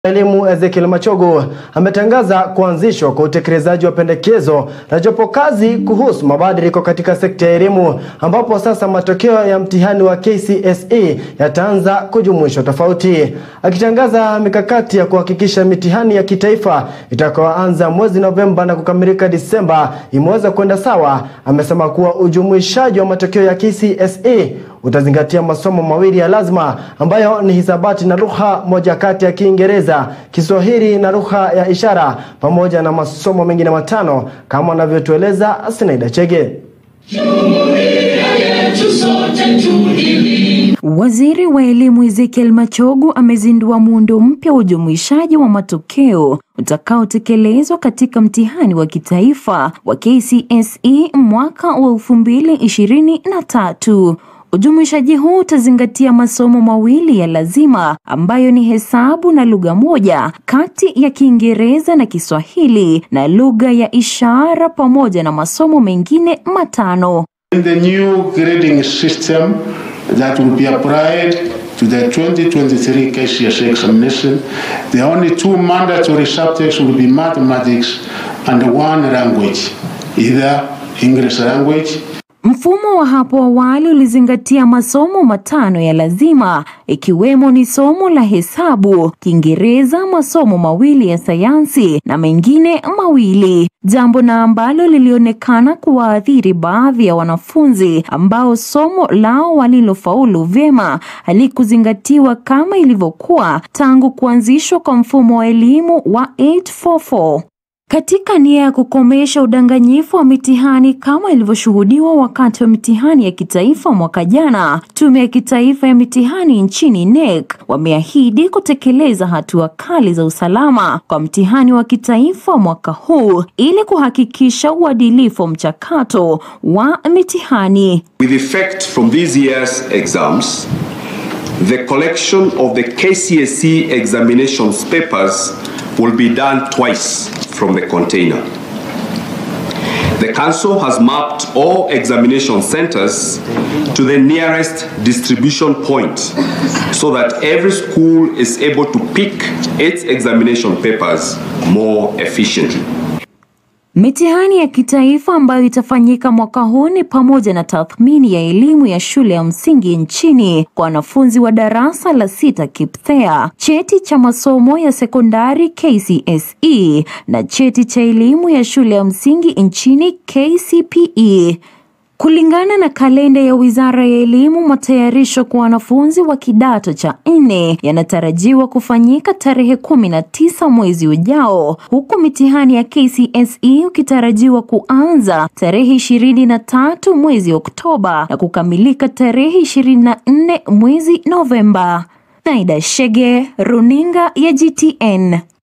Elimu Ezekiel Machogu ametangaza kuanzishwa kwa utekelezaji wa pendekezo la jopo kazi kuhusu mabadiliko katika sekta ya elimu ambapo sasa matokeo ya mtihani wa KCSE yataanza kujumuishwa tofauti. Akitangaza mikakati ya kuhakikisha mitihani ya kitaifa itakayoanza mwezi Novemba na kukamilika Disemba imeweza kwenda sawa, amesema kuwa ujumuishaji wa matokeo ya KCSE utazingatia masomo mawili ya lazima ambayo ni hisabati na lugha moja kati ya Kiingereza, Kiswahili na lugha ya ishara pamoja na masomo mengine matano kama anavyotueleza Sinaida Chege. Waziri wa Elimu Ezekiel Machogu amezindua muundo mpya wa ujumuishaji wa matokeo utakaotekelezwa katika mtihani wa kitaifa wa KCSE mwaka wa 2023. Ujumuishaji huu utazingatia masomo mawili ya lazima ambayo ni hesabu na lugha moja kati ya Kiingereza na Kiswahili na lugha ya ishara pamoja na masomo mengine matano. In the new grading system that will be applied to the 2023 KCSE examination, the only two mandatory subjects will be mathematics and one language, either English language Mfumo wa hapo awali ulizingatia masomo matano ya lazima ikiwemo ni somo la hesabu, Kiingereza, masomo mawili ya sayansi na mengine mawili, jambo na ambalo lilionekana kuwaathiri baadhi ya wanafunzi ambao somo lao walilofaulu vyema halikuzingatiwa kama ilivyokuwa tangu kuanzishwa kwa mfumo wa elimu wa 844. Katika nia ya kukomesha udanganyifu wa mitihani kama ilivyoshuhudiwa wakati wa mitihani ya kitaifa mwaka jana, Tume ya Kitaifa ya Mitihani nchini NEC wameahidi kutekeleza hatua kali za usalama kwa mtihani wa kitaifa mwaka huu ili kuhakikisha uadilifu wa mchakato wa mitihani. With effect from this year's exams, the collection of the KCSE examinations papers will be done twice from the container. The Council has mapped all examination centers to the nearest distribution point so that every school is able to pick its examination papers more efficiently. Mitihani ya kitaifa ambayo itafanyika mwaka huu ni pamoja na tathmini ya elimu ya shule ya msingi nchini kwa wanafunzi wa darasa la sita KIPSEA, cheti cha masomo ya sekondari KCSE na cheti cha elimu ya shule ya msingi nchini KCPE. Kulingana na kalenda ya Wizara ya Elimu, matayarisho kwa wanafunzi wa kidato cha nne yanatarajiwa kufanyika tarehe kumi na tisa mwezi ujao, huku mitihani ya KCSE ukitarajiwa kuanza tarehe ishirini na tatu mwezi Oktoba na kukamilika tarehe ishirini na nne mwezi Novemba. Naida Shege, Runinga ya GTN.